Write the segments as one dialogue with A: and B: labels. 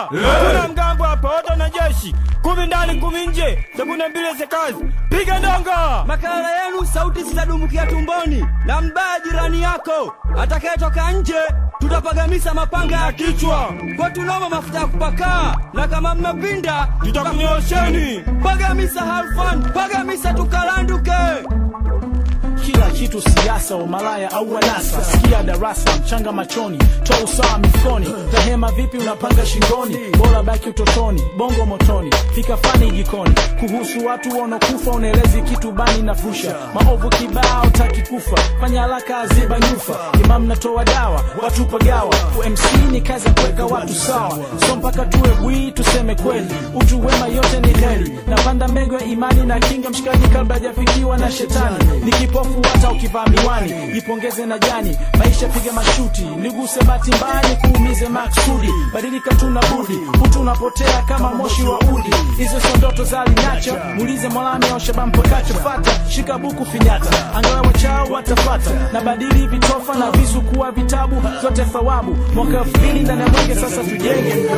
A: Kuna mgambo hapa, wote na jeshi. Kumi ndani, kumi nje. Sabuni mbili za kazi. Piga ndonga.
B: Makala yenu sauti zitadumukia tumboni na mbaya jirani yako. Atakayetoka nje tutapagamisa mapanga ya kichwa. Kwa tunoma mafuta ya kupakaa na kama mmepinda
A: Tutakunyosheni.
B: pagamisa halfan, pagamisa tukalanduke.
C: kila kitu siasa, umalaya au wanasa. Sikia darasa, mchanga machoni, toa usawa mifukoni. Tahema vipi unapanga shingoni, bora baki utotoni, bongo motoni, fika fani jikoni. Kuhusu watu wanaokufa unaelezi kitu bani na fusha, maovu kibao taki kufa, fanya haraka aziba nyufa. Imam natoa dawa, watu pagawa, UMC ni kazi ya kuweka watu sawa, so mpaka tuwe bwii tuseme kweli, utu wema yote ni heri. Napanda mbegu ya imani na kinga mshikaji kabla hajafikiwa na shetani, ni kipofu hata ukivaa miwani, jipongeze na jani, maisha piga mashuti, niguse bahati mbaya nikuumize maksudi, badilika tuna budi, utu unapotea kama moshi wa udi, hizo sio ndoto za alinacho, muulize mwalami au shabam pakacho, fata shika buku finyata, angalau wachao watafata, na badili vitofa na visu kuwa vitabu, zote thawabu, mwaka elfu mbili ndani ya mwenge sasa tujenge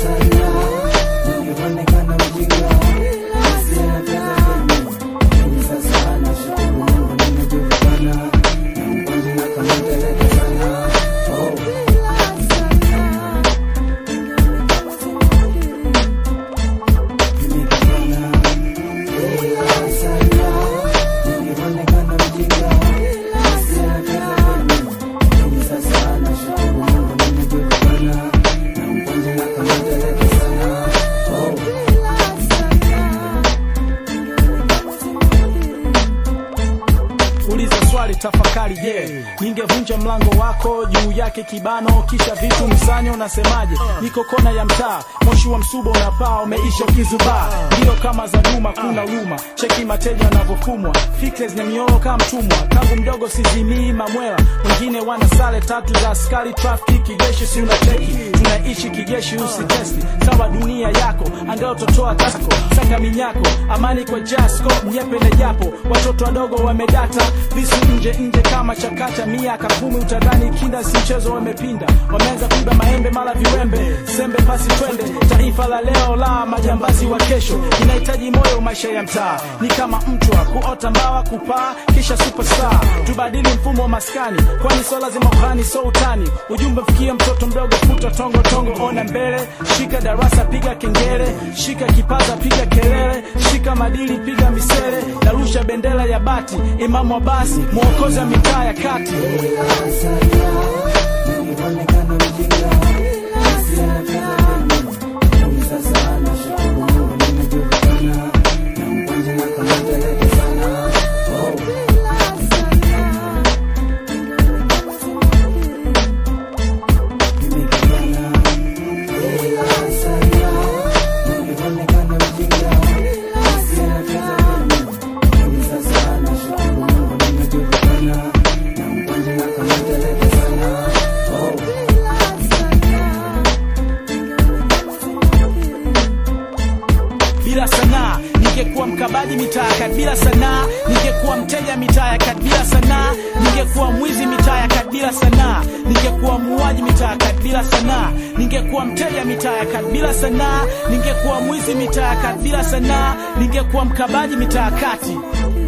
C: uliza swali tafakari je ningevunja mlango wako juu yake kibano kisha vitu msanyo unasemaje niko kona ya mtaa moshi wa msuba unapaa umeisha ukizubaa ndio kama za duma kuna huruma cheki mateja wanavyofumwa fikre zenye mioro kama mtumwa tangu mdogo sizimii mamwela wengine wana sare tatu za askari trafiki kijeshi si unacheki tunaishi kijeshi usitesti sawa dunia yako angalau utotoa tako saka minyako amani kwa jasko mnyepe na japo watoto wadogo wamedata visu nje nje kama chakata miaka kumi utadhani kinda si mchezo wamepinda wameanza kuiba maembe mala viwembe sembe pasi twende taifa la leo la majambazi wa kesho inahitaji moyo maisha ya mtaa ni kama mchwa kuota mbawa kupaa kisha superstar tubadili mfumo wa maskani kwani so lazima uhani so utani ujumbe mfikie mtoto mdogo futa tongo tongo ona mbele shika darasa piga kengele shika kipaza piga kelele shika madili piga misele narusha bendera ya bati imamu wa basi mwokozi wa mitaa ya kati bila sanaa ningekuwa mkabaji mitaa ya kati bila sanaa ningekuwa mteja mitaa ya kati bila sanaa ningekuwa mwizi mitaa ya kati bila sanaa ningekuwa muuaji mitaa ya kati bila sanaa ningekuwa mteja mitaa ya kati bila sanaa ningekuwa mwizi mitaa ya kati bila sanaa ningekuwa mkabaji mitaa ya kati